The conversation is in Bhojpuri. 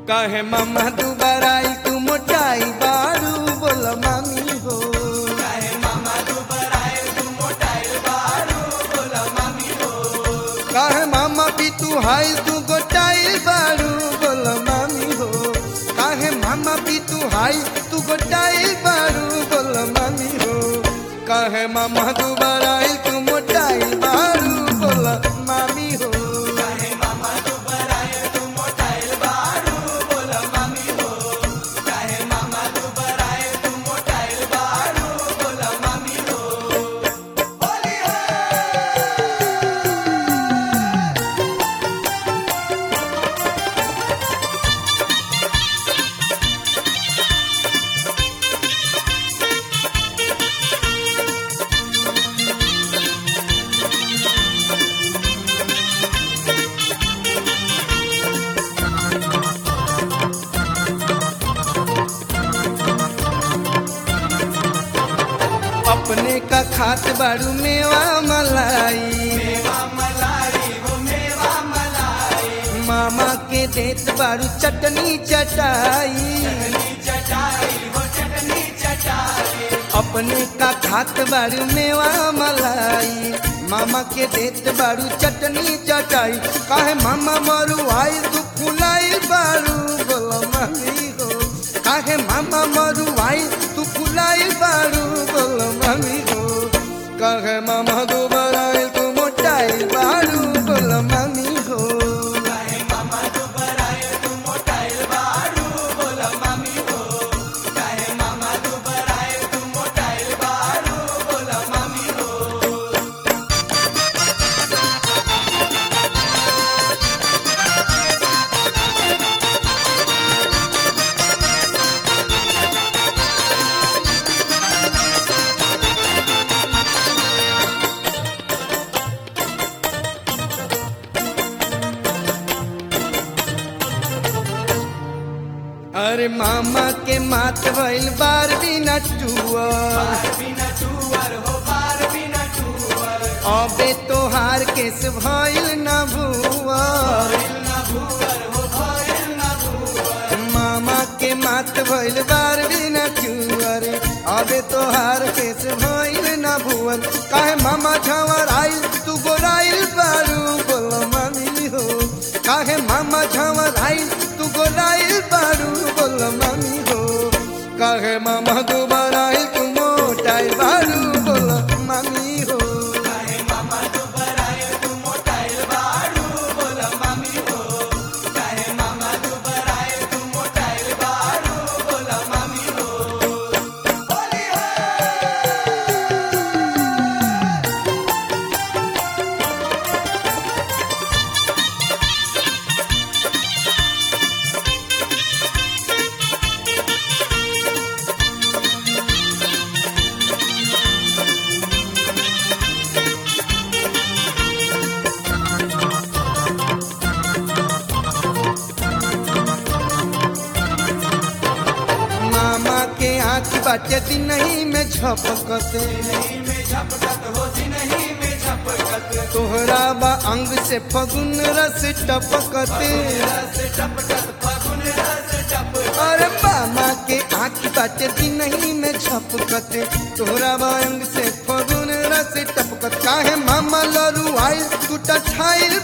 कहे मामा दुबारा आई तू मोटाई बारू बोल मामी हो कहे मामा भी तू हाई तू गोटाई बारू बोल मामी हो कहे मामा भी तू हाई तू गोटाई बारू बोल मामी हो कहे मामा दुबारा आई तू मोटाई बारू बोल मामी हो अपने का खात बारू मेवा मलाई मामा के देत बारू चटनी चटाई अपने का खात बारू मेवा मलाई मामा के देत बारू चटनी चटाई काहे मामा मरू आई तू फुलाई बारू बोलो मम्मी हो काहे मामा मरू आई तू फुलाई बारू बोलो मम्मी हो काहे मामा दोबारा आई तू मोटाई बारू बोलो मम्मी हो अरे मामा के मात भइल बार बिना टुअर अबे तोहार केस भइल न भुअर मामा के मात भइल बार बिना टुअर अबे तोहार केस भइल न भुअर काहे मामा झवर आइल तू गोराइल बारू बोलो मामी हो काहे मामा झवर आइल तू गोराइल बारू बोलो मामी हो काहे मामा दोबारा आइल तू मोटाई बारू बोलो मामी हो मामा के आँख बाटे दिनही में झपकते तोहरा बा अंग से फगुन रस टपकते अरे मामा के आँख बाटे दिनही में झपकते तोहरा बा अंग से फगुन रस टपकत काहे मामा लरू आइल तू टठाइल